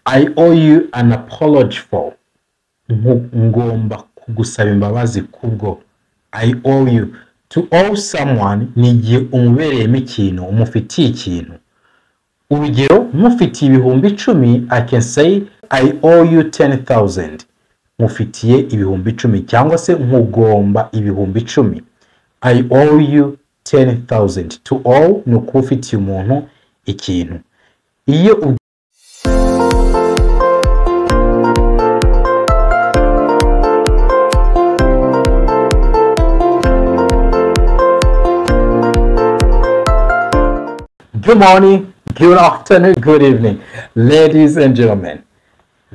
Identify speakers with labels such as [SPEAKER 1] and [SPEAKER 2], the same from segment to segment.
[SPEAKER 1] I owe you an apology for nku- ngomba kugusaba imbabazi kubwo i owe you to owe someone ni igihe umubereyemo ikintu umufitiye ikintu urugero nkufitiye ibihumbi icumi i can say i owe you ten thousand nkufitiye ibihumbi icumi cyangwa se nkugomba ibihumbi icumi i owe you ten thousand to owe ni ukuba ufitiye umuntu ikintu iyo ubwi- Good morning, good afternoon, good evening, ladies and gentlemen.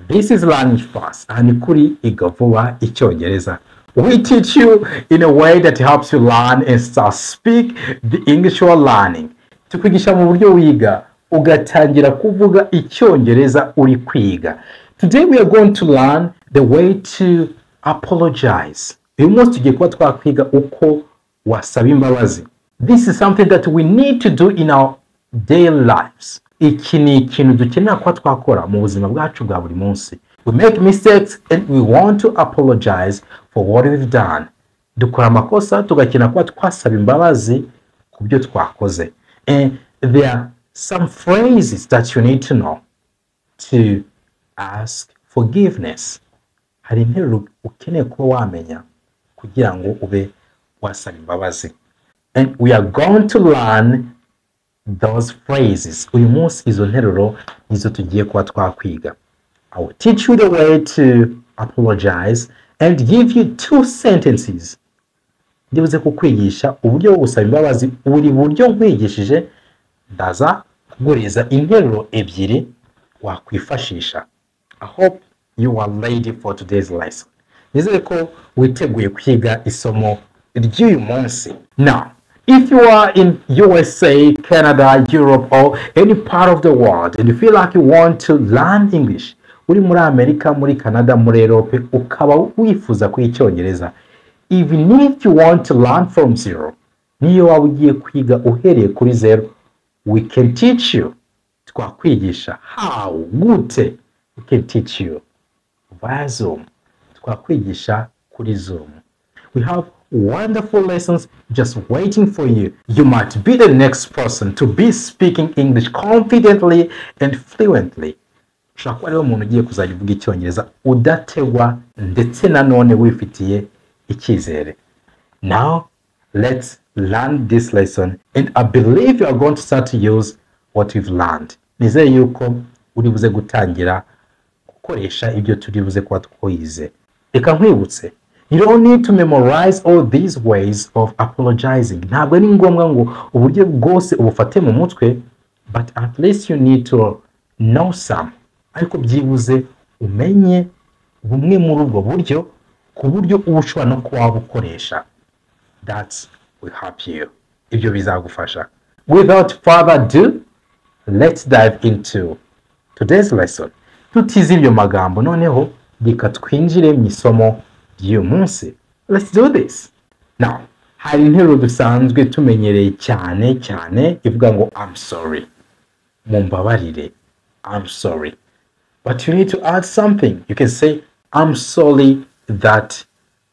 [SPEAKER 1] This is Language Fast and Kuri Igavuwa Icyongereza. We teach you in a way that helps you learn and start speak the English you are learning. Tukwigisha mu buryo wiga ugatangira kuvuga icyongereza uri kwiga. Today we are going to learn the way to apologize. Uyu munsi tugiye kuba twakwiga uko wasaba imbabazi. This is something that we need to do in our daily lives. Iki ni ikintu dukenera kuba twakora mu buzima bwacu bwa buri munsi. We make mistakes and we want to apologize for what we've done. Dukora amakosa tugakenera kuba twasaba imbabazi ku byo twakoze. And there are some phrases that you need to know to ask forgiveness. Hari interuro ukeneye kuba wamenya kugira ngo ube wasaba imbabazi. And we are going to learn those phrases. Uyu munsi izo nteruro nizo tugiye kuba twakwiga. I will teach you the way to apologize and give you two sentences. Ndibuze kukwigisha uburyo bwo gusaba imbabazi buri buryo nkwigishije ndaza kuguriza interuro ebyiri wakwifashisha. I hope you are ready for today's lesson. Nizere ko witeguye kwiga isomo ry'uyu munsi. Now, if you are in USA, Canada, Europe or any part of the world and you feel like you want to learn English, uri muri Amerika, muri Canada, muri Europe, ukaba wifuza kwiga icyongereza, even if you want to learn from zero, niyo waba ugiye kwiga uhereye kuri zero, we can teach you. Twakwigisha how, gute, we can teach you via Zoom. Twakwigisha kuri Zoom. We have wonderful lessons just waiting for you. You might be the next person to be speaking English confidently and fluently. ushobora kuba ariwe muntu ugiye kuzajya uvuga icyongereza udategwa ndetse nanone wifitiye icyizere Now, let's learn this lesson, and I believe you are going to start to use what you've learned. Nizere yuko uri buze gutangira gukoresha ibyo turi buze kuba twize. Reka nkwibutse, you don't need to memorize all these ways of apologizing. Ntabwo ari ngombwa ngo uburyo bwose ubufate mu mutwe, but at least you need to know some. Ariko byibuze umenye bumwe muri ubwo buryo, ku buryo uba ushobora no kuba wabukoresha that will help you. Ibyo bizagufasha. Without further ado, let's dive into today's lesson. Tutize ibyo magambo noneho reka twinjire mu isomo ry'uyu munsi. Let's do this. Now, hari interuro dusanzwe tumenyereye cyane cyane ivuga ngo I'm sorry. Mumbabarire. I'm sorry. But you need to add something. You can say, I'm sorry that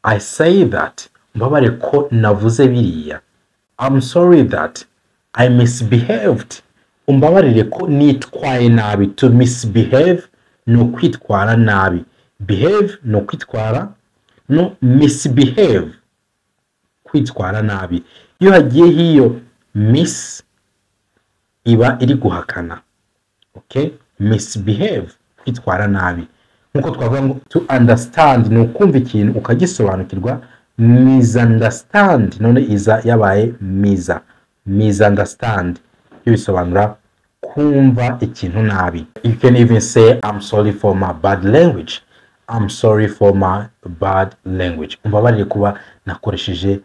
[SPEAKER 1] I say that. Mbabare ko navuze biriya. I'm sorry that I misbehaved. Umbabarire ko nitwaye nabi. To misbehave ni ukwitwara nabi. Behave ni ukwitwara. No misbehave kwitwara nabi. Iyo hagiyeho iyo miss iba iri guhakana. okay misbehave kwitwara nabi nkuko twavuga ngo to understand ni ukumva ikintu ukagisobanukirwa misunderstand none iza yabaye miza misunderstand ibyo bisobanura kumva ikintu nabi you can even say i'm sorry for my bad language i'm sorry for my bad language umbabarire kuba nakoresheje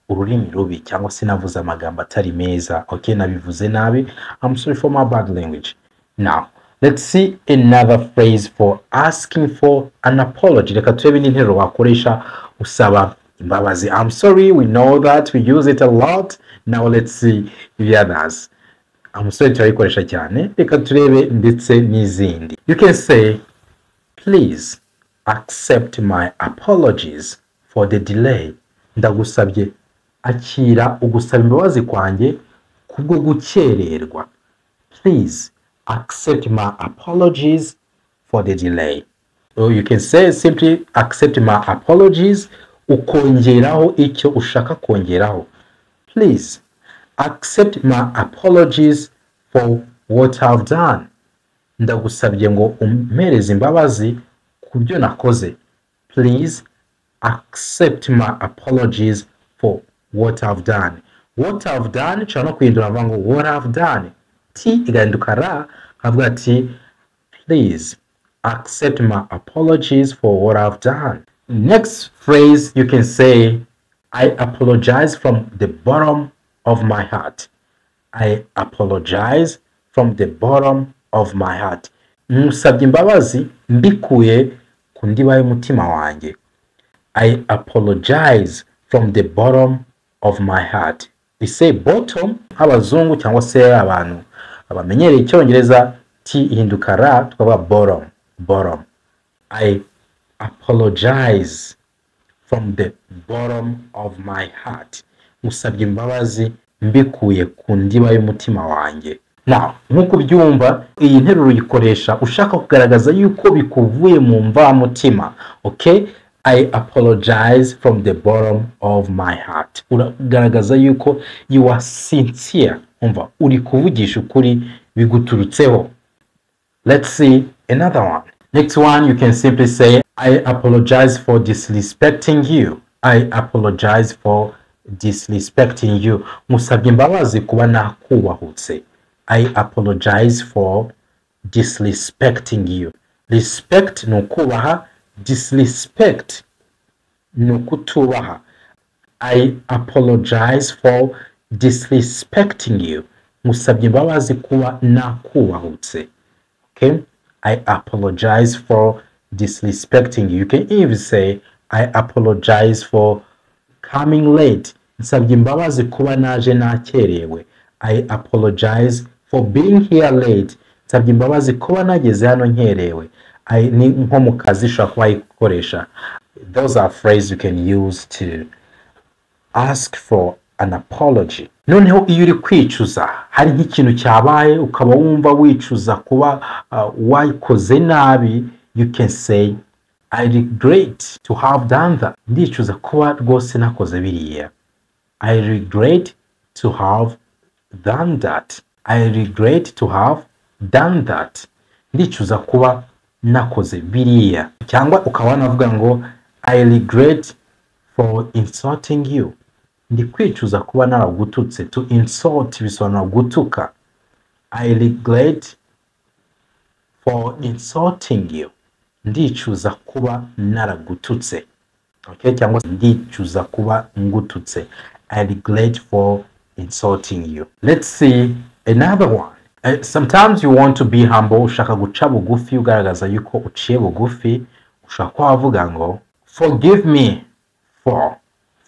[SPEAKER 1] ururimi rubi cyangwa se navuze amagambo atari meza okay nabivuze nabi i'm sorry for my bad language Now, let's see another phrase for asking for an apology. Reka turebe n'interuro wakoresha usaba imbabazi. I'm sorry, we know that, we use it a lot. Now let's see the others. umusore turayikoresha cyane reka turebe ndetse n'izindi you can say please accept my apologies for the delay ndagusabye akira ugusaba imbabazi kwanjye kubwo gukererwa please accept my apologies for the delay or you can say simply accept my apologies ukongeraho icyo ushaka kongeraho please accept my apologies for what I've done ndagusabye ngo umpereze imbabazi ku byo nakoze please accept my apologies for what I've done what I've done nshobora no kwihindura mvuga ngo what I've done t igahinduka ra nkavuga ati please accept my apologies for what I've done. Next phrase you can say, I apologize from the bottom of my heart. I apologize from the bottom of my heart. Musabye imbabazi mbikuye ku ndiba y'umutima wanjye. I apologize from the bottom of my heart. We say bottom abazungu cyangwa se abantu abamenyereye icyongereza t ihinduka ra tukaba bottom bottom. I apologize from the bottom of my heart. Musabye imbabazi mbikuye ku ndiba y'umutima wanjye. Now, nk'uko ubyumva iyi nteruro uyikoresha ushaka kugaragaza yuko bikuvuye mu mvamutima. Okay? I apologize from the bottom of my heart. Uragaragaza yuko you are sincere. Umva, uri kuvugisha ukuri biguturutseho. Let's see another one. Next one, you can simply say, I apologize for disrespecting you. I apologize for disrespecting you. Musabye imbabazi kuba nakubahutse. I apologize for disrespecting you. Respect ni ukubaha, disrespect ni ukutubaha. I apologize for disrespecting you. Musabye imbabazi kuba nakubahutse. Okay? I apologize for disrespecting you. You can even say, I apologize for coming late. Nsabye imbabazi kuba naje nakerewe. I apologize for being here late. Nsabye imbabazi kuba nageze hano nkerewe. I ni nko mu kazi ushobora kuba wayikoresha. Those are phrases you can use to ask for an apology. noneho iyo uri kwicuza hari nk'ikintu cyabaye ukaba wumva wicuza kuba uh, wayikoze nabi you can say i regret to have done that ndicuza kuba rwose nakoze biriya i regret to have done that i regret to have done that ndicuza kuba nakoze biriya cyangwa ukaba wanavuga ngo i regret for insulting you ndi kwicuza kuba naragututse to insult bisobanura gutuka i regret for insulting you ndicuza kuba naragututse okay cyangwa se ndicuza kuba ngututse i regret for insulting you let's see another one uh, sometimes you want to be humble ushaka guca bugufi ugaragaza yuko uciye bugufi ushaka kuba wavuga ngo forgive me for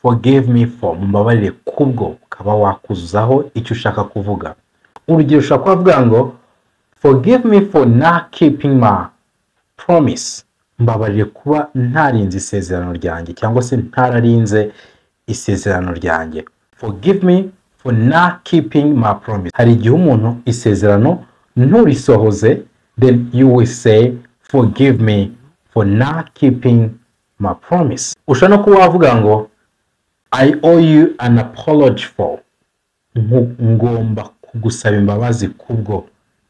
[SPEAKER 1] forgive me for mumbabarire kubwo ukaba wakuzuzaho icyo ushaka kuvuga urugero ushobora kuba wavuga ngo forgive me for not keeping my promise mbabarire kuba ntarinze isezerano ryanjye cyangwa se ntararinze isezerano ryanjye forgive me for not keeping my promise hari igihe umuntu isezerano nturisohoze then you will say forgive me for not keeping my promise ushobora no kuba wavuga ngo I owe you an apology for ngomba kugusaba imbabazi kubwo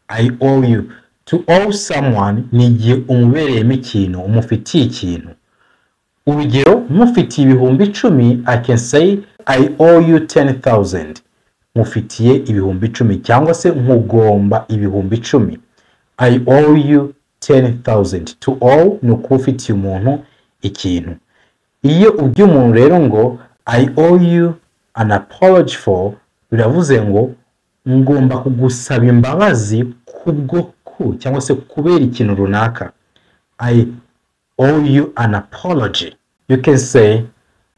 [SPEAKER 1] I owe you to owe someone ni igihe umubereyemo ikintu umufitiye ikintu urugero mufitiye ibihumbi icumi I can say I owe you ten thousand nkufitiye ibihumbi icumi cyangwa se nkugomba ibihumbi icumi I owe you ten thousand to owe ni ukuba ufitiye umuntu ikintu iyo ubwiye umuntu rero ngo I owe you an apology for biravuze ngo ngomba kugusaba imbabazi kubwo ku cyangwa se kubera ikintu runaka I owe you an apology you can say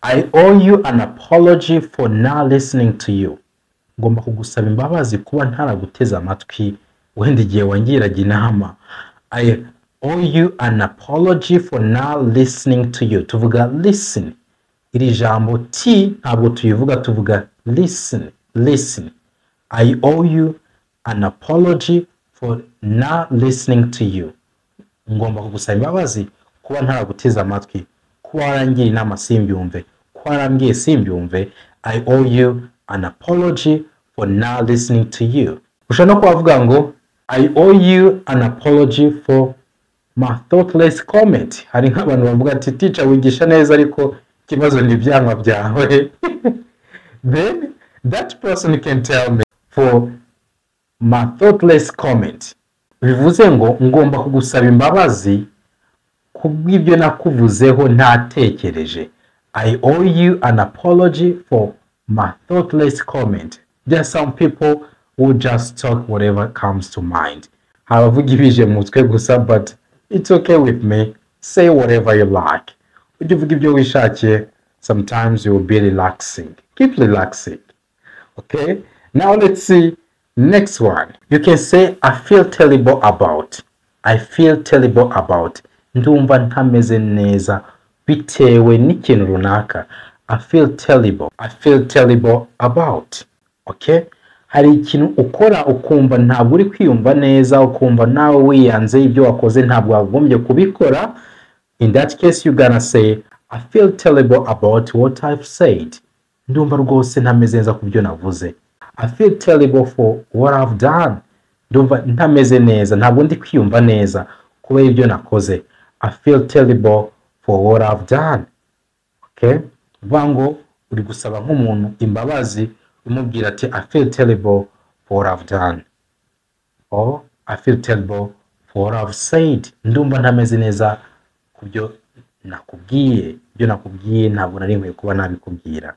[SPEAKER 1] I owe you an apology for not listening to you ngomba kugusaba imbabazi kuba ntaraguteze amatwi wenda igihe wangiraga inama i owe you an apology for now listening to you tuvuga listen iri jambo t ntabwo tuyivuga tuvuga listen listen i owe you an apology for now listening to you ngomba kugusaba imbabazi kuba ntaraguteze amatwi kuba warangira inama simbyumve kuba warambwiye simbyumve i owe you an apology for not listening to you ushobora no kuba wavuga ngo i owe you an apology for my thoughtless comment hari nk'abantu bavuga ati teacher wigisha neza ariko ikibazo ni ibyanwa byawe then that person can tell me for my thoughtless comment bivuze ngo ngomba kugusaba imbabazi kubw'ibyo nakuvuzeho ntatekereje i owe you an apology for my thoughtless comment there are some people who just talk whatever comes to mind hari abavuga ibije mu mutwe gusa but it's okay with me say whatever you like ujye uvuga ibyo wishakiye sometimes you will be relaxing keep relaxing okay now let's see Next one, you can say I feel terrible about. I feel terrible about. Ndumva ntameze neza bitewe n'ikintu runaka. I feel terrible. I feel terrible about. Okay? Hari ikintu ukora ukumva ntabwo uri kwiyumva neza, ukumva nawe wiyanze ibyo wakoze ntabwo wagombye kubikora. In that case you gonna say I feel terrible about what I've said. Ndumva rwose ntameze neza ku byo navuze. I feel terrible for what I've done. Ndumva ntameze neza, ntabwo ndi kwiyumva neza kubera ibyo nakoze. I feel terrible for what I've done. Okay? Uvuga ngo uri gusaba nk'umuntu imbabazi umubwira ati I feel terrible for what I've done. Or I feel terrible for what I've said. Ndumva ntameze neza ku byo nakubwiye. Ibyo nakubwiye ntabwo nari nkwiye kuba nabikubwira.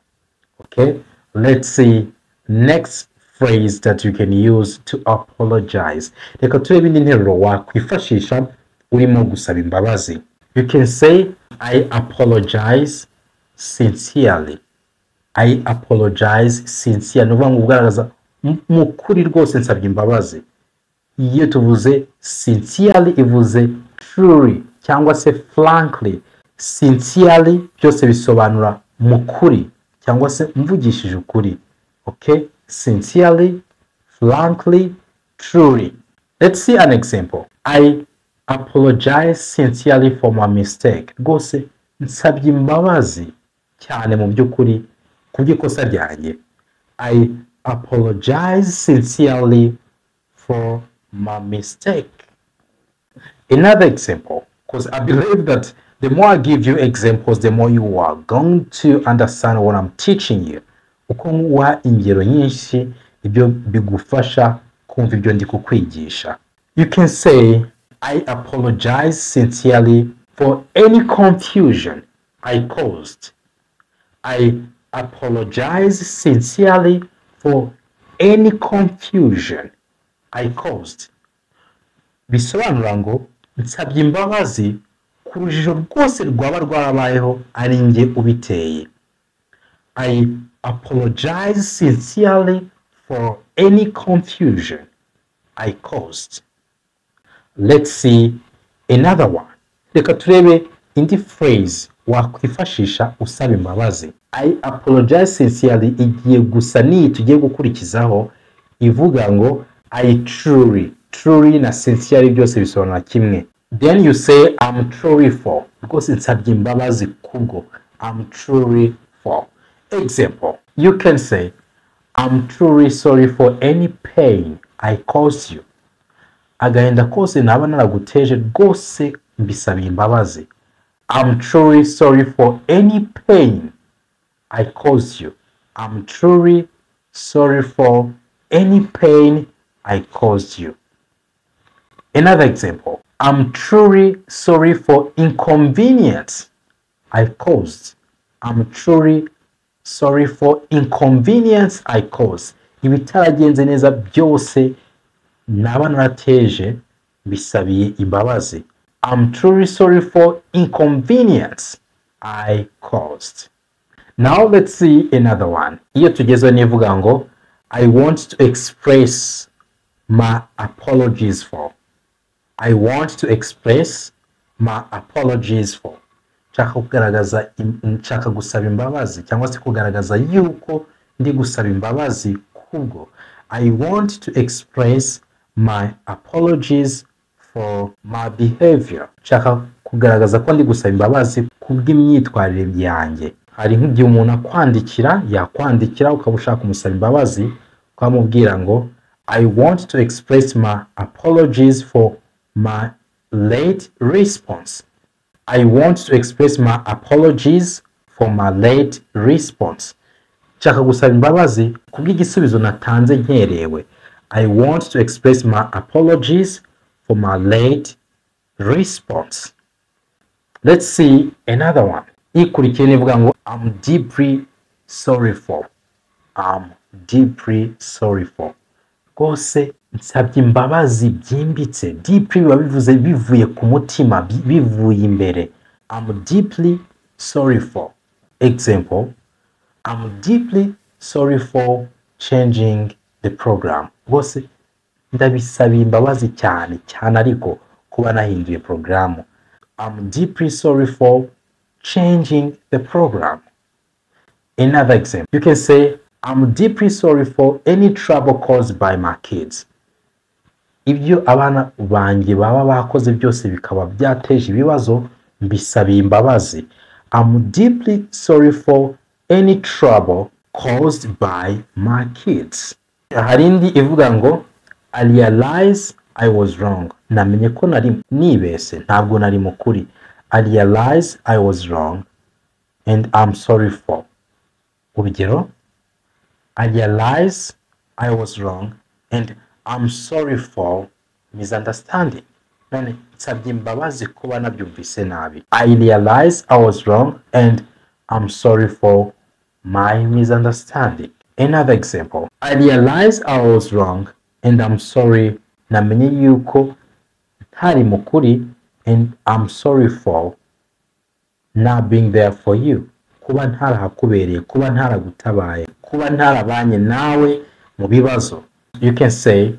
[SPEAKER 1] Okay? Let's see next phrase that you can use to apologize reka turebe indi nteruro wakwifashisha urimo gusaba imbabazi you can say i apologize sincerely i apologize sincerely ni ukuvuga ngo ugaragaza "M- mu ukuri rwose nsabye imbabazi iyo tuvuze sincerely ivuze truly cyangwa se frankly sincerely byose bisobanura mu kuri cyangwa se mvugishije ukuri okay sincerely frankly truly let's see an example i apologize sincerely for my mistake rwose nsabye imbabazi cyane mu by'ukuri ku bw'ikosa ryanjye i apologize sincerely for my mistake another example because i believe that the more i give you examples the more you are going to understand what i'm teaching you uko nguha ingero nyinshi ibyo bigufasha kumva ibyo ndi kukwigisha you can say i apologize sincerely for any confusion i caused i apologize sincerely for any confusion i caused bisobanura ngo nsabye imbabazi ku rujijo rwose rwaba rwarabayeho ari njye ubiteye i apologize sincerely for any confusion i caused let's see another one reka turebe indi phrase wakwifashisha usaba imbabazi i apologize sincerely igiye gusa n'iyi tugiye gukurikizaho ivuga ngo i truly truly na sincerely byose bisobanura kimwe then you say i'm truly for rwose nsabye imbabazi kubwo i'm truly for example you can say i'm truly sorry for any pain i caused you agahinda kose naba naraguteje rwose mbisabiye imbabazi i'm truly sorry for any pain i caused you i'm truly sorry for any pain i caused you another example i'm truly sorry for inconvenience i caused i'm truly sorry for inconvenience i caused ibitaragenze neza byose naba narateje mbisabiye imbabazi i'm truly sorry for inconvenience i caused now let's see another one iyo tugezeho nivuga ngo I want to express my apologies for. I want to express my apologies for. nshaka kugaragaza im- nshaka gusaba imbabazi cyangwa se kugaragaza yuko ndi gusaba imbabazi kubwo i want to express my apologies for my behavior nshaka kugaragaza ko ndi gusaba imbabazi kubw'imyitwarire yanjye hari nk'igihe umuntu akwandikira yakwandikira ukaba ushaka kumusaba imbabazi ukamubwira ngo i want to express my apologies for my late response I want to express my apologies for my late response. Nshaka gusaba imbabazi kubw'igisubizo natanze nkerewe. I want to express my apologies for my late response. Let's see another one. Ikurikiye nivuga ngo I'm deeply sorry for. I'm deeply sorry for. rwose nsabye imbabazi byimbitse deeply biba bivuze bivuye ku mutima bi- bivuye imbere I'm deeply sorry for example I'm deeply sorry for changing the program rwose ndabisabiye imbabazi cyane cyane ariko kuba nahinduye porogaramu I'm deeply sorry for changing the program Another example, you can say, I'm deeply sorry for any trouble caused by my kids. Ibyo abana banjye baba bakoze byose bikaba byateje ibibazo mbisabiye imbabazi. I'm deeply sorry for any trouble caused by my kids. Hari indi ivuga ngo I realize I was wrong. Namenye ko nari nibese, ntabwo nari mukuri. I realize I was wrong and I'm sorry for. Urugero, I realize I was wrong and I'm sorry for misunderstanding. None nsabye imbabazi kuba nabyumvise nabi. I realize I was wrong and I'm sorry for my misunderstanding. Another example. I realize I was wrong and I'm sorry. Namenye yuko ntari mukuri and I'm sorry for not being there for you kuba ntarahakubereye kuba ntaragutabaye kuba ntarabanye nawe mu bibazo you can say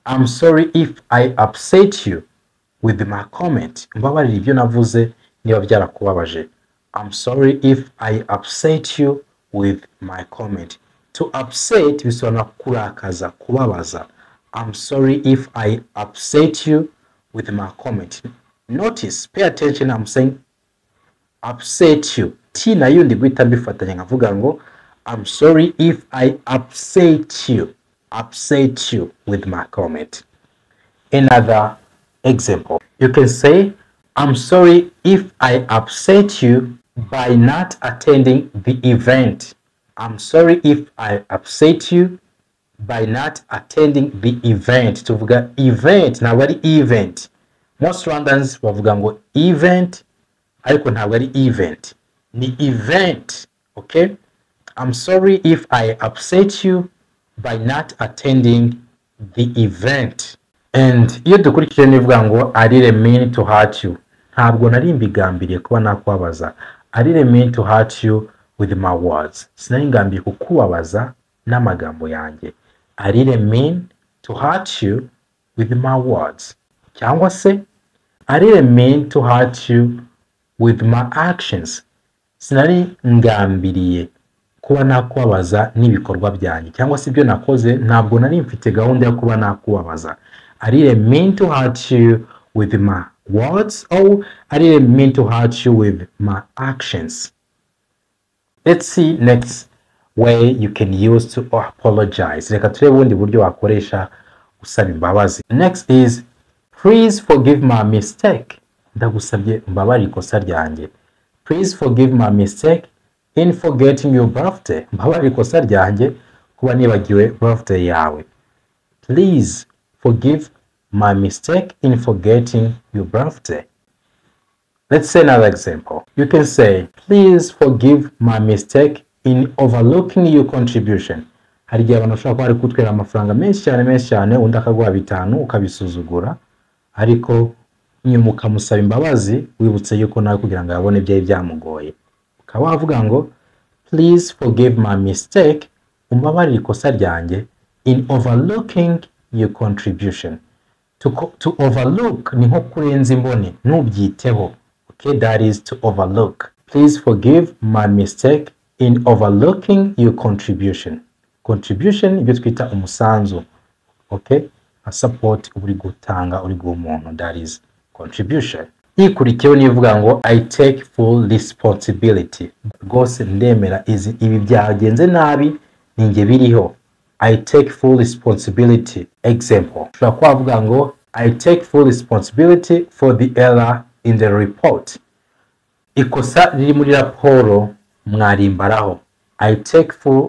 [SPEAKER 1] i'm sorry if i upset you with my comment mbabarira ibyo navuze niba byarakubabaje i'm sorry if i upset you with my comment to upset bisobanura kurakaza kubabaza i'm sorry if i upset you with my comment notice pay attention i'm saying upset you t nayo ndi guhita mbifatanya nkavuga ngo i'm sorry if i upset you upset you with my comment another example you can say i'm sorry if i upset you by not attending the event i'm sorry if i upset you by not attending the event tuvuga event ntabwo ari event most rwandans bavuga ngo event ariko ntabwo ari event ni event okay i'm sorry if i upset you by not attending the event and iyo dukurikije nivuga ngo i didn't mean to hurt you ntabwo nari mbigambiriye kuba nakubabaza i didn't mean to hurt you with my words sinari ngambiriye kukubabaza n'amagambo yanjye i didn't mean to hurt you with my words cyangwa se I didn't mean to hurt you with my actions. Sinari ngambiriye kuba nakubabaza n'ibikorwa byanjye cyangwa se ibyo nakoze ntabwo nari mfite gahunda yo kuba nakubabaza. I didn't mean to hurt you with my words or I didn't mean to hurt you with my actions. Let's see next way you can use to apologize. Reka turebe ubundi buryo wakoresha usaba imbabazi. Next is please forgive my mistake. Ndagusabye mbabarira ikosa ryanjye. Please forgive my mistake in forgetting your birthday. Mbabarira ikosa ryanjye kuba nibagiwe birthday yawe. Please forgive my mistake in forgetting your birthday. Let's say another example. You can say, please forgive my mistake in overlooking your contribution. Hari igihe abantu bashobora kuba bari kutwerera amafaranga menshi cyane menshi cyane undi akaguha bitanu ukabisuzugura ariko nyuma ukamusaba imbabazi wibutse yuko nawe kugira ngo yabone ibyari byamugoye ukaba wavuga ngo please forgive my mistake umbabarire ikosa ryanjye in overlooking your contribution to, co- to overlook ni nko kurenza imboni ntubyiteho okay that is to overlook please forgive my mistake in overlooking your contribution contribution ibyo twita umusanzu okay nka support uba uri gutanga uri guha umuntu that is contribution ikurikiyeho nivuga ngo i take full responsibility rwose ndemera izi- ibi byagenze nabi ni njye biriho i take full responsibility example ushobora kwavuga ngo i take full responsibility for the error in the report ikosa riri muri raporo mwarimbaraho i take full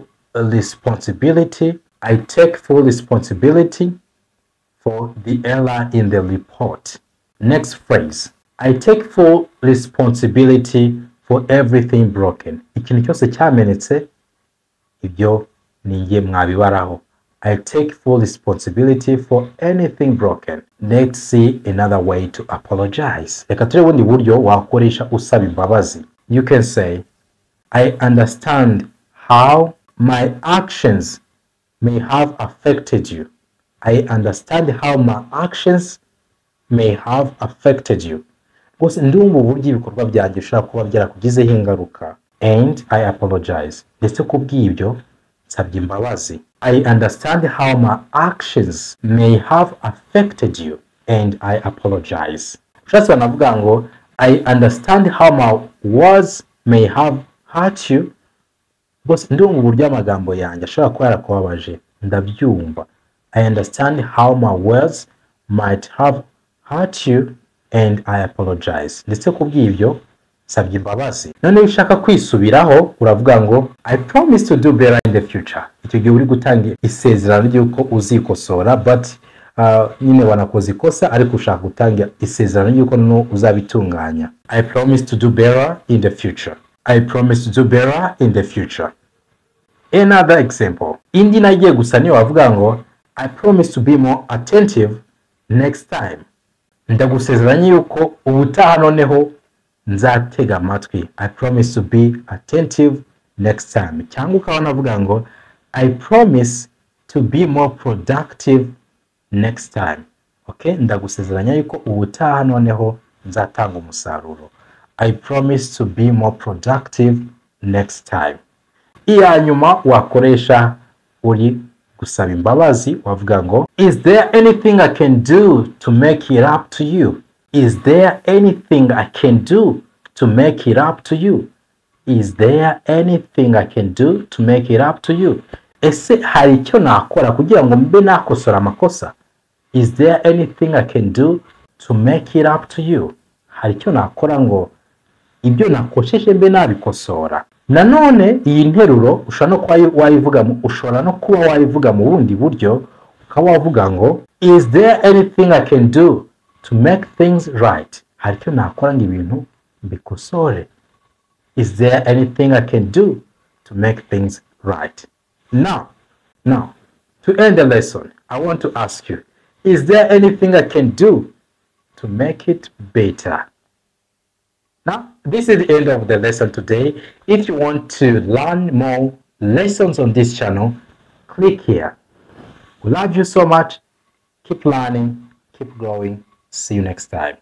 [SPEAKER 1] responsibility i take full responsibility for the error in the report. Next phrase. I take full responsibility for everything broken. Ikintu cyose cyamenetse ibyo ni njye mwabibaraho. I take full responsibility for anything broken. Let's see another way to apologize. Reka turebe ubundi buryo wakoresha usaba imbabazi. You can say, I understand how my actions may have affected you. I understand how my actions may have affected you. Rwose ndumva uburyo ibikorwa byanjye bishobora kuba byarakugizeho ingaruka. And I apologize. Ndetse ku bw'ibyo nsabye imbabazi. I understand how my actions may have affected you. And I apologize. Ushatse banavuga ngo I understand how my words may have hurt you bose ndumva uburyo amagambo yanjye ashobora kuba yarakubabaje ndabyumva i understand how my words might have hurt you and i apologize ndetse ku bw'ibyo nsabye imbabazi noneho iyo ushaka kwisubiraho uravuga ngo i promise to do better in the future icyo gihe uri gutanga isezerano ry'uko uzikosora but uh, nyine wanakoze ikosa ariko ushaka gutanga isezerano ry'uko no uzabitunganya i promise to do better in the future i promise to do better in the future another example indi nagiye gusa niyo wavuga ngo i promise to be more attentive next time ndagusezeranya yuko ubutaha noneho nzatega amatwi i promise to be attentive next time cyangwa ukaba navuga ngo i promise to be more productive next time okay ndagusezeranya yuko ubutaha noneho nzatanga umusaruro i promise to be more productive next time iya nyuma wakoresha uri gusaba imbabazi wavuga ngo is there anything i can do to make it up to you is there anything i can do to make it up to you is there anything i can do to make it up to you ese hari icyo nakora kugira ngo mbe nakosora amakosa is there anything i can do to make it up to you hari icyo nakora ngo ibyo nakosheje mbe nabikosora nanone iyi nteruro ushobora no kuba wayivuga mu- ushobora no kuba wayivuga mu bundi buryo ukaba wavuga ngo is there anything i can do to make things right hari icyo nakora ngo ibintu mbikosore is there anything i can do to make things right now now to end the lesson i want to ask you is there anything i can do to make it better now, this is the end of the lesson today. If you want to learn more lessons on this channel, click here. We love you so much. Keep learning, keep growing. See you next time.